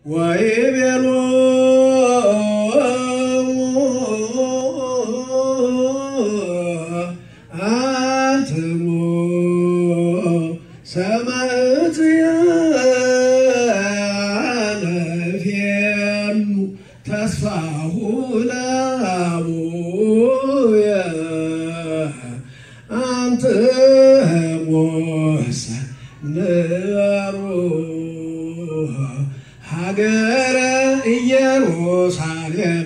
ወይቤሎ አንትሙ ሰማዕትየ ለፌኑ ተስፋሁ ለአቡየ አንትሙሰ ንበሩ ሀገረ ኢየሩሳሌም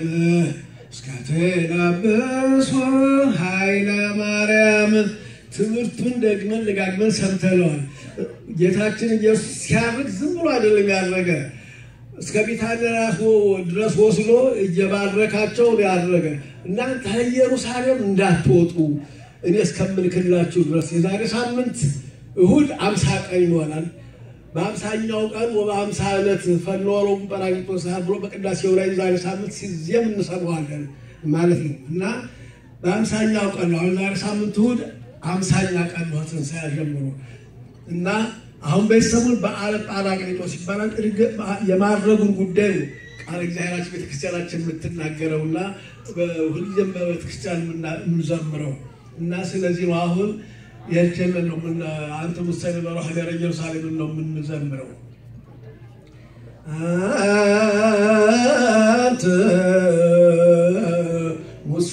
እስከትለብሱ ኃይለ ማርያም። ትምህርቱን ደግመን ደጋግመን ሰምተነዋል። ጌታችን ኢየሱስ ሲያርግ ዝም ብሎ አይደለም ያደረገ እስከ ቢታንያ ድረስ ወስዶ እየባረካቸው ያደረገ እናንተ ከኢየሩሳሌም እንዳትወጡ እኔ እስከምልክላችሁ ድረስ የዛሬ ሳምንት እሁድ አምሳ ቀን ይሆናል። በአምሳኛው ቀን በአምሳ ዕለት ፈኖሮም ጰራቅሊጦስ ብሎ በቅዳሴው ላይ ዛሬ ሳምንት ሲዜም እንሰማዋለን ማለት ነው እና በአምሳኛው ቀን ነው። አሁን ዛሬ ሳምንት እሁድ አምሳኛ ቀን ነው ትንሣኤ ጀምሮ እና አሁን በሰሙን በዓለ ጰራቅሊጦስ ይባላል። የማድረጉን ጉዳይ ነው ቃል እግዚአብሔራችን ቤተክርስቲያናችን የምትናገረውና ሁልጊዜም በቤተክርስቲያን የምንዘምረው እና ስለዚህ ነው አሁን የችንን ነው ምን አንተ ሙሰኒ በሮ ሀገረ ኢየሩሳሌምን ነው የምንዘምረው። አንተ ሙሰ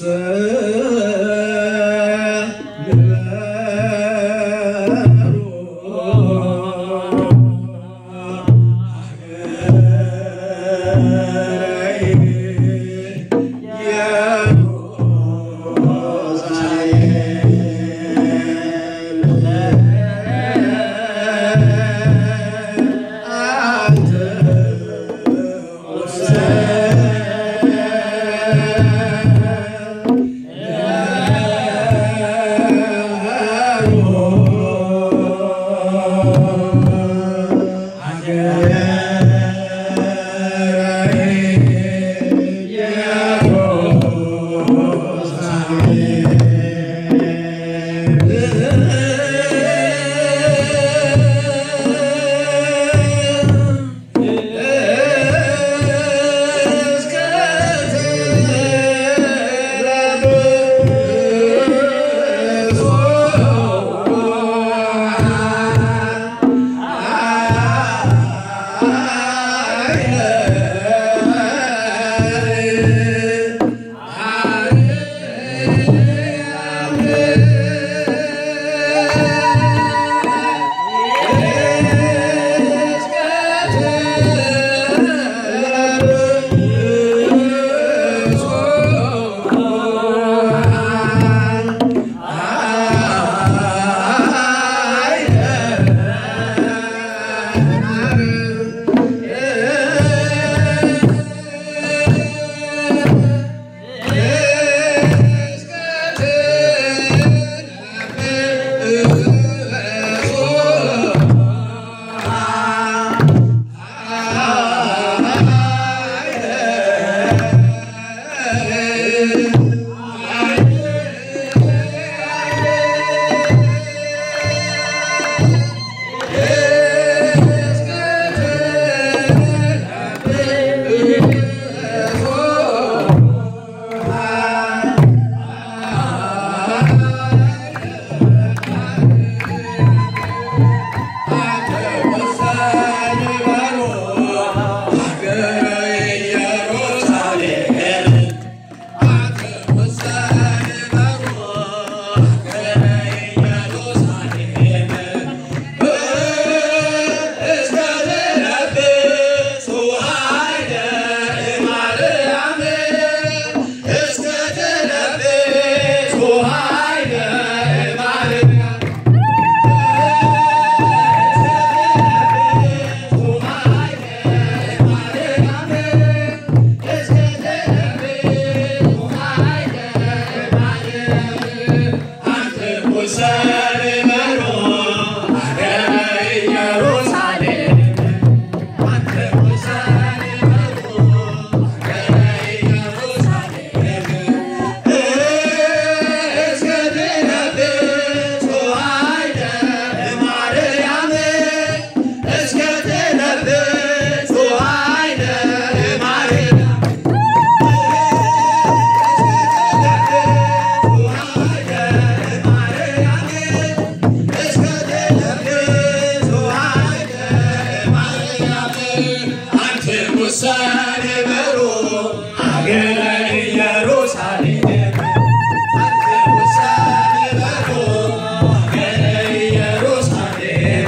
Ah አንተ ውሳኔ በሮ ሀገረ ኢየሩሳሌም አንተ ውሳኔ በሮ ሀገረ ኢየሩሳሌም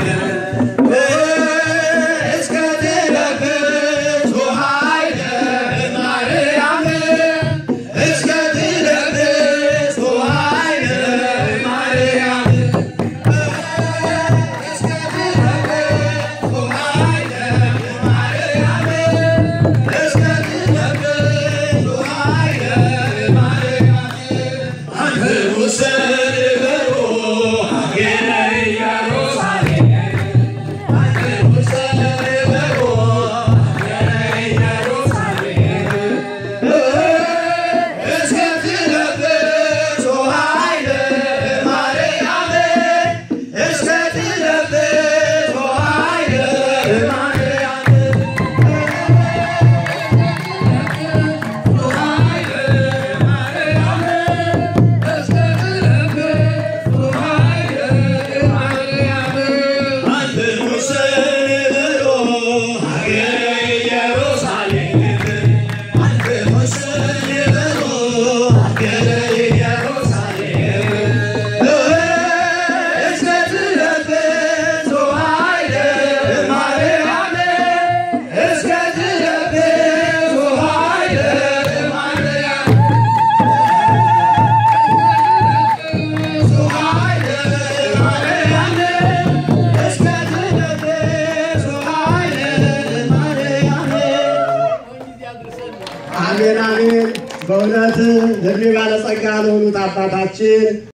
እስከ ትለብሱ ኃይለ ማርያም እስከ ትለብሱ ኃይለ ማርያም እስከ ትለብሱ ኃይለ ማርያም እስከ ትለብሱ ኃይለ ማርያም አንተ ውሰድ በሮ ሀገረ ኢየሩሳሌም አንተ ውሰድ በሮ ሀገረ ኢየሩሳሌም እስከ ትለብሱ ኃይለ ማርያም እስከ ትለብሱ ኃይለ ማርያም አንተ ሙሴን ብሎ ሀገረ ኢየሩሳሌም አንተ ሙሴን ብሎ ሀገረ ኢየሩሳሌም እስከ ትለብሱ ኃይለ ማርያም እስከ ትለብሱ ኃይለ ማርያም አሜን አሜን። በእውነት እድሜ ባለጸጋ ለሆኑት አባታችን